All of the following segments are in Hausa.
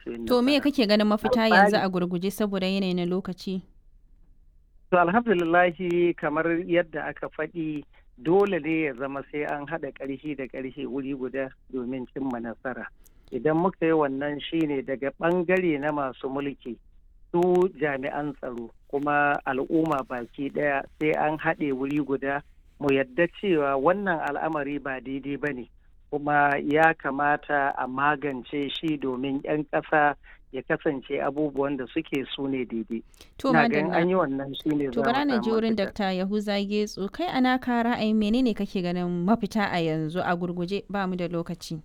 su yin To me nasara. kake ganin mafita Alfahari. yanzu a gurguje saboda yanayi na lokaci? To alhamdulillahi kamar yadda aka faɗi dole ne ya zama sai an haɗa ƙarfi da ƙarfi wuri guda domin cimma nasara. Idan muka yi wannan shine daga ɓangare na masu mulki su jami'an tsaro kuma al'umma baki ɗaya sai an haɗe wuri guda mu yadda cewa wannan al'amari ba daidai ba ne kuma ya kamata a magance shi domin 'yan ƙasa ya kasance abubuwan da suke su ne daidai. To Ina ganin madalla. an yi wannan shi ne To bara na ji wurin Dr. Yahuza Getso kai ana ka ra'ayin menene kake ganin mafita a yanzu a gurguje ba mu da lokaci.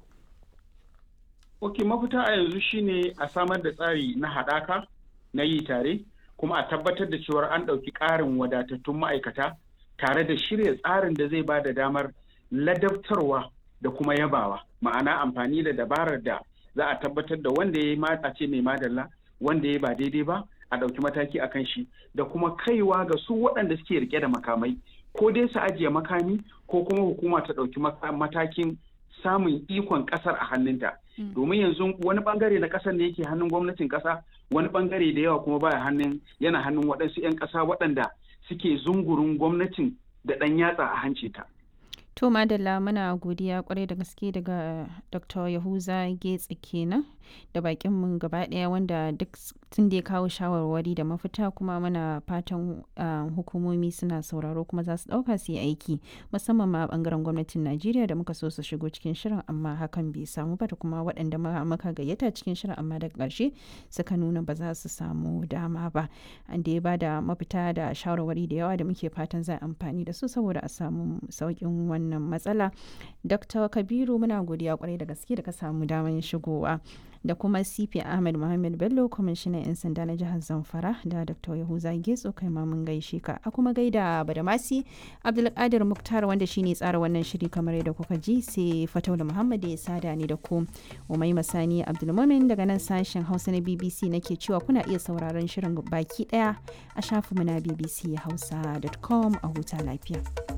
Ok, mafita a yanzu shine a samar da tsari na haɗaka na yi tare, kuma a tabbatar da cewar an ɗauki ƙarin wadatattun ma'aikata tare da shirya tsarin da zai ba da damar ladabtarwa da kuma yabawa. Ma'ana amfani da dabarar da za a tabbatar da wanda ya yi mata ce mai madalla, wanda ya ba daidai ba, a ɗauki mataki a kan shi, da kuma kaiwa ga su waɗanda suke rike da makamai, ko dai su ajiye makami ko kuma hukuma ta ɗauki maka- matakin samun ikon ƙasar a hannunta. domin yanzu wani bangare na kasar ne yake hannun gwamnatin kasa wani bangare da yawa kuma baya hannun yana hannun waɗansu 'yan ƙasa waɗanda suke zungurin gwamnatin da ɗan yatsa a hanci ta. To madalla muna godiya kwarai da gaske daga Dr. Yahuza Getsi kenan da bakin mu gaba daya wanda duk tun da ya kawo shawarwari da mafita kuma muna fatan ah, hukumomi suna sauraro kuma za su dauka su yi aiki musamman ma bangaren gwamnatin Najeriya da muka so su shigo cikin shirin amma hakan bai samu ba da kuma waɗanda ma- muka gayyata cikin shirin amma daga ƙarshe suka nuna ba za su samu dama ba an da ya ba da mafita da shawarwari da yawa da muke fatan za a amfani da su saboda a samu sauƙin wannan matsala dr kabiru muna godiya kwarai da gaske da ka samu damar shigowa da kuma cp ahmed muhammad bello kwamishinan 'yan sanda na jihar zamfara da dr yahuza getso kai ma mun gaishe ka a kuma gaida badamasi abdulkadir muktar wanda shine tsara wannan shiri kamar yadda kuka ji sai fataula muhammad ya sada ni da ku umai masani abdulmumin daga nan sashen hausa na bbc nake cewa kuna iya sauraron shirin baki daya a shafinmu na bbchausa.com a huta lafiya